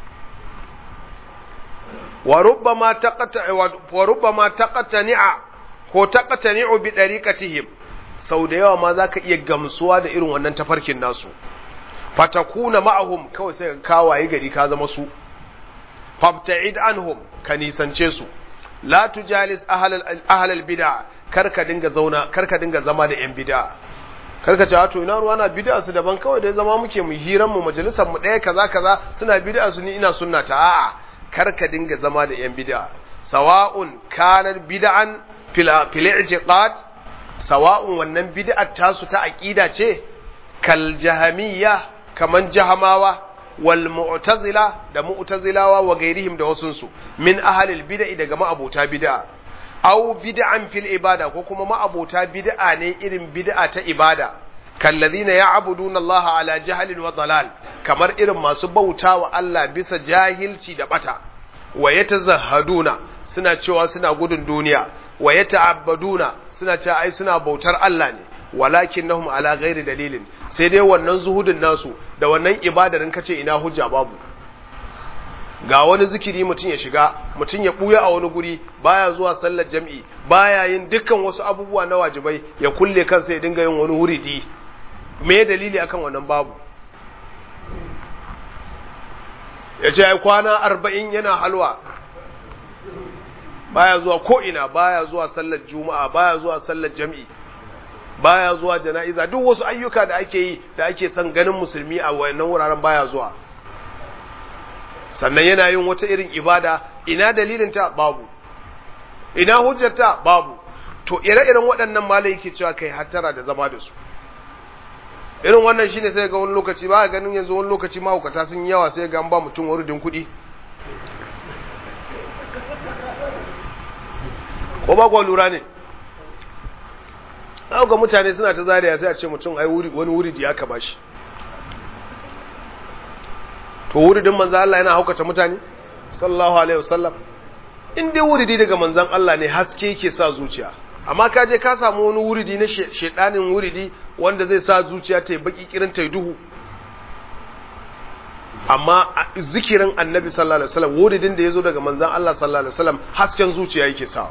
wa rubbama taqata wa rubbama taqatani'a ko taqatani'u bi dariqatihim sau da yawa ma zaka iya gamsuwa da irin wannan tafarkin nasu fatakuna ma'ahum kawai sai ka kawaye gari ka zama su fabta'id anhum ka nisance su la tujalis ahlal ahlal bid'a karka dinga zauna karka dinga zama da yan bid'a karka ce to ina ruwa na bid'a su daban kawai da zama muke mu hiran mu majalisar mu daya kaza kaza suna bid'a su ni ina sunna ta a'a karka dinga zama da yan bid'a sawa'un kana bid'an fil fil i'tiqad sawa'un wannan bid'ar tasu ta aqida ce kal jahamiyya kaman jahamawa wal mu'tazila da mu'tazilawa wa gairihim da wasunsu min ahlil bid'i daga ma'abota bid'a aw bid'an fil ibada ko kuma ma'abota bid'a ne irin bid'a ta ibada kallazina ya'buduna Allah ala jahlin wa dalal kamar irin masu bautawa Allah bisa jahilci da bata wa yatazahhaduna suna cewa suna gudun duniya wa yata'abbaduna suna cewa ai suna bautar Allah ne walakinnahum ala ghairi dalilin sai dai wannan zuhudin nasu da wannan ibadarin kace ina hujja babu ga wani zikiri mutum ya shiga mutum ya buya a wani guri baya zuwa sallar jam'i baya yin dukkan wasu abubuwa na wajibai ya kulle kansa ya dinga yin wani wuridi me dalili akan wannan babu ya ce ai kwana arba'in yana halwa baya zuwa ko ina baya zuwa sallar juma'a baya zuwa sallar jam'i baya zuwa jana'iza duk wasu ayyuka da ake yi da ake son ganin musulmi a wayannan wuraren baya zuwa sannan yana yin wata irin ibada ina dalilin ta babu ina hujjar ta babu to ire-iren waɗannan malai yake cewa kai hattara da zama da su irin wannan shine sai ga wani lokaci ba ganin yanzu wani lokaci mahaukata sun yawa sai ga an ba mutum wurudin kuɗi ko ba kwa lura ne ga mutane suna ta zariya sai a ce mutum ai wuri wani wuri da ya kaba shi to wuridin manzan Allah yana haukata mutane sallallahu alaihi wasallam in dai wuridi daga manzan Allah ne haske yake sa zuciya amma ka je ka samu wani wuridi na shedanin wuridi wanda zai sa zuciya ta yi baki kirin ta yi duhu amma zikirin annabi sallallahu alaihi wasallam wuridin da ya zo daga manzan Allah sallallahu alaihi wasallam hasken zuciya yake sawa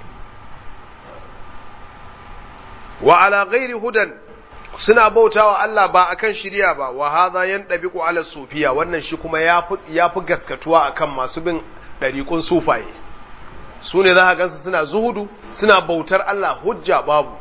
wa ala ghairi hudan suna bautawa Allah ba akan shiriya ba wa hadha yandabiqu ala sufiya wannan shi kuma yafi yafi gaskatuwa akan masu bin dariqun sufaye su ne za ka gansu suna zuhudu suna bautar Allah hujja babu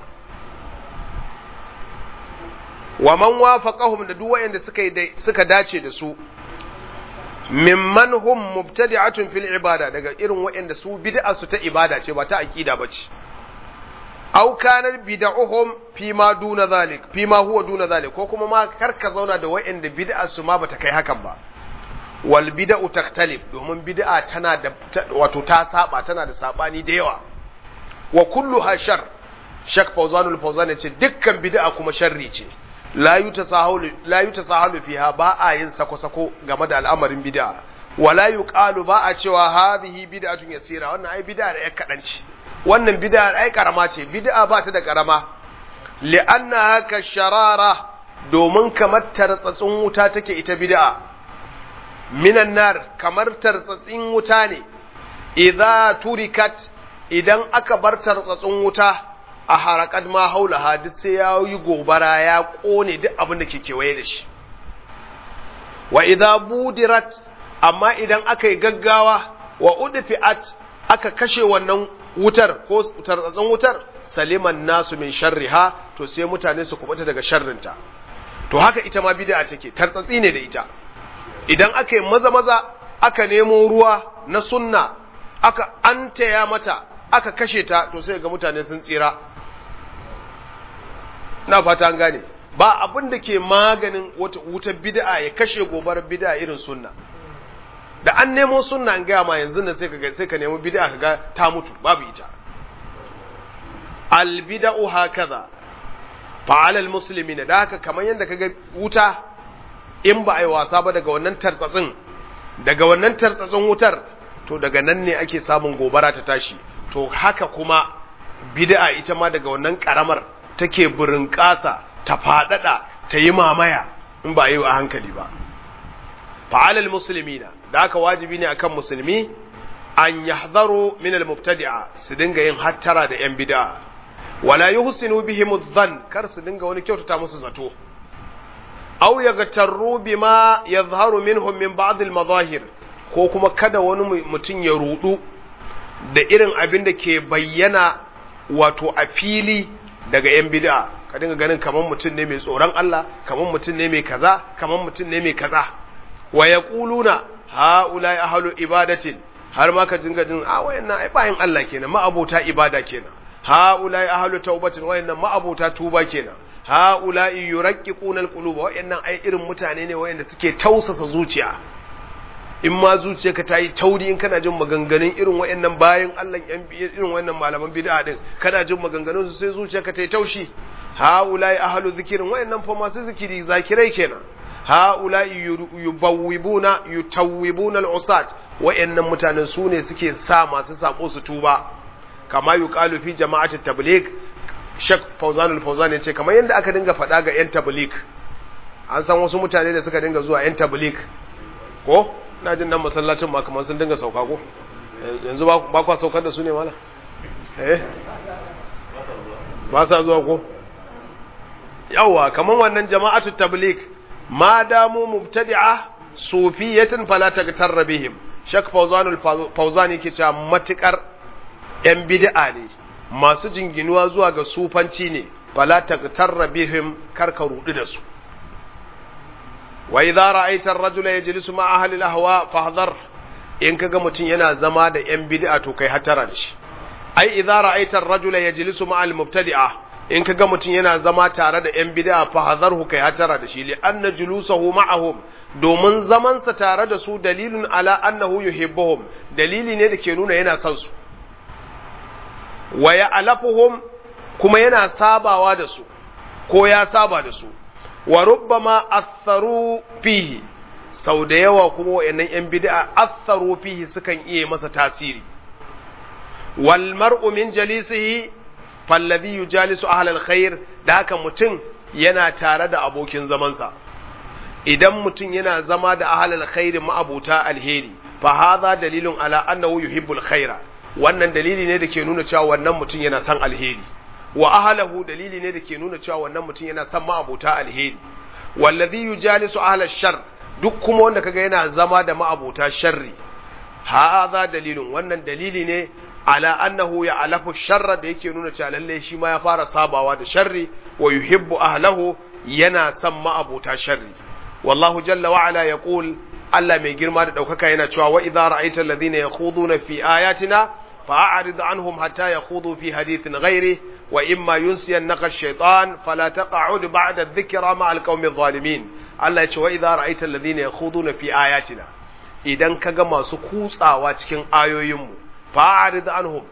wa man wafaqahum da duk wayanda suka suka dace da su mimman hum mubtadi'atun fil ibada daga irin wayanda su bid'a su ta ibada ce ba ta aqida bace aw kana bid'uhum fi ma duna zalik fi ma huwa duna zalik ko kuma ma karka zauna da wayanda bid'a su ma bata kai hakan ba wal bid'u taktalif domin bid'a tana da wato ta saba tana da sabani da yawa wa kulluha shar shak fawzanul fawzan yace dukkan bid'a kuma sharri ce la yutasahalu la yutasahalu fiha ba a yin sako sako game da al'amarin bid'a wala yuqalu ba a cewa hadhihi bid'atun yasira wannan ai bid'a da ya kadanci wannan bid'a ai karama ce bid'a ba ta da karama li'anna haka sharara domin kamar tartsatsin wuta take ita bid'a minan nar kamar tartsatsin wuta ne idza turikat idan aka bar tartsatsin wuta a harakat ma haula hadis sai ya yi gobara ya kone duk abin da ke kewaye da shi wa idza budirat amma idan aka yi gaggawa wa udfi'at aka kashe wannan wutar ko tartsatsin wutar saliman nasu min sharriha to sai mutane su kubuta daga sharrinta to haka ita ma bid'a take tartsatsi ne da ita idan aka yi maza maza aka nemo ruwa na sunna aka antaya mata aka kashe ta to sai ga mutane sun tsira na fata an gane ba abin da ke maganin wata wutar bid'a ya kashe gobarar bid'a irin sunna da an nemo sunna an gaya ma yanzu da sai ka sai ka nemo bid'a ka ga ta mutu babu ita albida'u hakaza fa'ala almuslimin da haka kamar yadda kaga wuta in ba ai wasa ba daga wannan tartsatsin daga wannan tartsatsin wutar to daga nan ne ake samun gobara ta tashi to haka kuma bid'a ita ma daga wannan karamar take burin kasa ta fadada ta yi mamaya in ba yi a hankali ba fa'ala almuslimina da haka wajibi ne akan musulmi an yahzaru min almubtadi'a su dinga yin hattara da yan bid'a wala yuhsinu bihim adh kar su dinga wani kyautata musu zato aw yaghtarru bima yadhharu minhum min ba'd almadahir ko kuma kada wani mutum ya rudu da irin abin da ke bayyana wato a fili daga yan bid'a ka dinga ganin kaman mutum ne mai tsoron Allah kaman mutum ne mai kaza kaman mutum ne mai kaza wa yaquluna haula'i ahlu ibadatin har ma ka dinga jin a wayannan ai bayin Allah kenan ma'abota ibada kenan haula'i ahlu taubatin wayannan ma'abota tuba kenan haula'i yuraqqiquna alquluba wayannan ai irin mutane ne wayanda suke tausasa zuciya in ma zuciyarka ta yi tauri in kana jin maganganun irin wayannan bayin Allah irin wayannan malaman bid'a din kana jin maganganun su sai zuciyarka ta yi taushi haula'i ahlu zikirin wayannan fa masu zikiri zakirai kenan ha'ula'i yubawwibuna yutawwibuna al'usat wa'annan mutanen su ne suke sa masu sako su tuba kama yuqalu fi jama'ati tabligh shak fawzan al-fawzan yace kamar yanda aka dinga faɗa ga yan tabligh an san wasu mutane da suka dinga zuwa yan tabligh ko ina jin nan masallacin ma kamar sun dinga sauka ko yanzu ba kwa saukar da su ne mala eh ba sa zuwa ko yawa kamar wannan jama'atu tabligh ma damu mubtadi'a sufiyatin fala tagtarra bihim shak fawzan fawzan yake cewa matukar yan bid'a ne masu jinginuwa zuwa ga sufanci ne fala tagtarra bihim karka rudu da su wa idza ra'aita ar-rajula yajlisu ma ahli al-ahwa fahdhar in kaga mutun yana zama da yan bid'a to kai hatara da shi ai idza ra'aita ar-rajula yajlisu ma al-mubtadi'a in ka ga mutum yana zama tare da ‘yan bida fa hazarhu kai hatara da shi li anna julusahu ma'ahum domin zamansa tare da su dalilun ala annahu yuhibbuhum dalili ne da ke nuna yana son su wa ya'lafuhum kuma yana sabawa da su ko ya saba da su wa rubbama atharu fihi sau da yawa kuma wayannan ‘yan bid'a atharu fihi sukan iya masa tasiri wal mar'u min jalisihi fallazi yujalisu ahlal khair da haka mutum yana tare da abokin zamansa idan mutum yana zama da ahlal khair ma'abuta alheri fa hadha dalilun ala annahu yuhibbul khaira wannan dalili ne da ke nuna cewa wannan mutum yana son alheri wa ahlahu dalili ne da ke nuna cewa wannan mutum yana son ma'abuta alheri wallazi yujalisu ahlal shar duk kuma wanda kaga yana zama da ma'abuta sharri hadha dalilun wannan dalili ne ala annahu ya alafu sharra da yake nuna cewa lalle shi ma ya fara sabawa da sharri wa yuhibbu ahlahu yana son ma'abuta sharri wallahu jalla wa ala yaqul Allah mai girma da daukaka yana cewa wa idza ra'aita alladhina yakhuduna fi ayatina fa'arid anhum hatta yakhudu fi hadithin ghairi wa imma yunsiyannaka ash-shaytan fala taq'ud ba'da adh-dhikra ma'a al-qaumi adh-dhalimin Allah ya ce wa idza ra'aita alladhina yakhuduna fi ayatina idan kaga masu kutsawa cikin ayoyinmu fa'arid anhum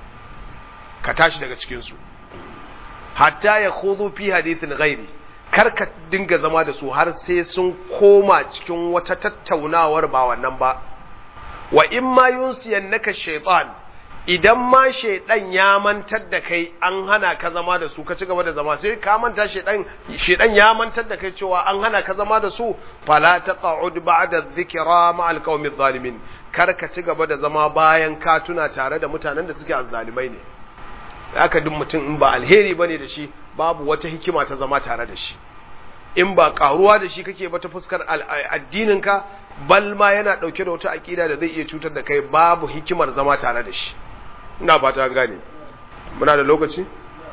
ka tashi daga cikin su hatta ya khudu fi hadithin ghairi kar ka dinga zama da su har sai sun koma cikin wata tattaunawar ba wannan ba wa in ma yunsiyannaka shaytan idan ma shaydan ya mantar da kai an hana ka zama da su ka ci gaba da zama sai ka manta shaydan shaydan ya mantar da kai cewa an hana ka zama da su fala taq'ud ba'da dhikra ma'al qaumi zalimin kar ka ci gaba da zama bayan ka tuna tare da mutanen da suke azzalimai ne haka duk mutum in ba alheri bane da shi babu wata hikima ta zama tare da shi in ba karuwa da shi kake ba ta fuskar addininka bal ma yana dauke da wata akida da zai iya cutar da kai babu hikimar zama tare da shi ina fata gane muna da lokaci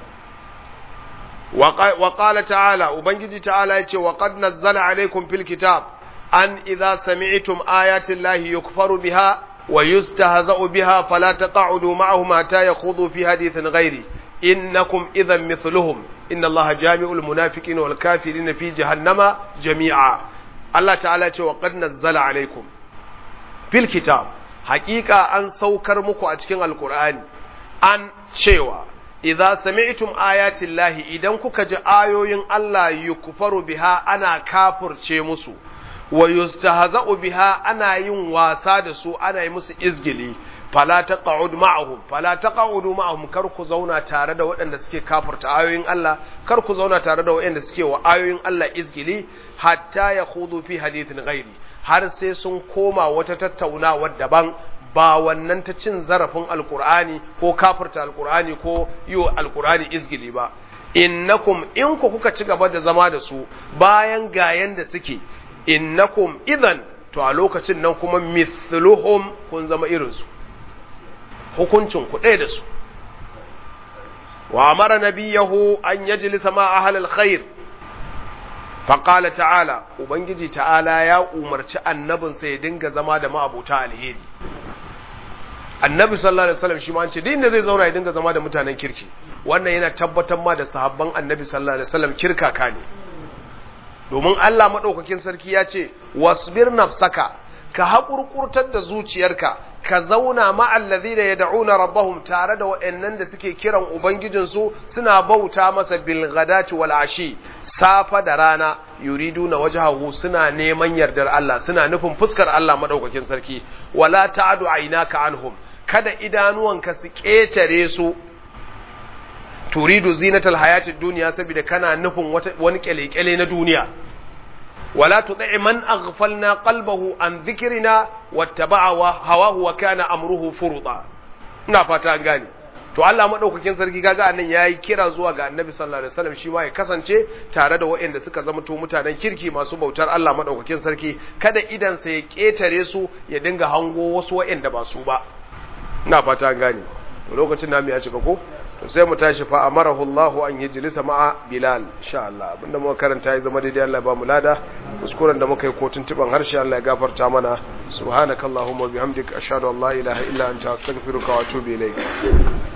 wa qala ta'ala ubangiji ta'ala yace wa qad nazzala alaykum fil kitab an idza sami'tum ayati llahi yukfaru biha wa yustahza'u biha fala taq'udu ma'ahum hatta yakhudhu fi hadithin ghairi innakum idhan mithluhum inna allaha jami'ul munafiqina wal kafirina fi jahannama jami'a Allah ta'ala ce wa qad nazzala alaikum fil kitab haqiqa an saukar muku a cikin alqur'ani an cewa idza sami'tum ayati llahi idan kuka ji ayoyin Allah yukfaru biha ana kafirce musu wa yustahza'u biha ana yin wasa da su ana yi musu izgili fala taq'ud ma'ahum fala taq'udu ma'ahum kar ku zauna tare da waɗanda suke kafirta ayoyin Allah kar ku zauna tare da waɗanda suke wa ayoyin Allah izgili hatta yakhudu fi hadithin ghairi har sai sun koma wata tattaunawa daban ba wannan ta cin zarafin alkur'ani ko kafirta alkur'ani ko yi wa alkur'ani izgili ba innakum in ku kuka ci gaba da zama da su bayan gayan da suke innakum idan to a lokacin nan kuma mithluhum kun zama irinsu hukuncin ku ɗaya da su wa amara nabiyahu an yajlisa ma ahlul khair faƙala ta'ala ubangiji ta'ala ya umarci annabinsa ya dinga zama da ma'abuta alheri annabi sallallahu alaihi wasallam shi ma an ce duk inda zai zauna ya dinga zama da mutanen kirki wannan yana tabbatar ma da sahabban annabi sallallahu alaihi wasallam kirkaka ne domin Allah madaukakin sarki ya ce wasbir nafsaka ka haƙurƙurtar da zuciyarka ka zauna ma'allazi da ya da'una rabbahum tare da waɗannan da suke kiran ubangijinsu suna bauta masa bilgadati wal ashi safa da rana yuridu na wajahu suna neman yardar Allah suna nufin fuskar Allah madaukakin sarki wala ta'du aynaka anhum kada idanuwanka su ƙetare su turidu zinatal hayatid duniya saboda kana nufin wani kyale-kyale na duniya ولا تطع من أغفلنا قلبه عن ذكرنا واتبع هواه وكان أمره فرطا ina fata an gane to Allah madaukakin sarki kaga annan yayi kira zuwa ga Annabi sallallahu alaihi wasallam shi ma ya kasance tare da waɗanda suka zama to mutanen kirki masu bautar Allah madaukakin sarki kada idan sa ya ketare su ya dinga hango wasu waɗanda ba su ba ina fata an gane to lokacin namu ya cika ko to sai mu tashi fa amarahu Allahu an yajlisa ma'a Bilal insha Allah abinda muka karanta ya zama daidai Allah ba mu lada kuskuren da muka yi ko tuntuban harshe Allah ya gafarta mana subhanakallahumma bihamdika ashhadu an la ilaha illa anta astaghfiruka wa atubu ilayk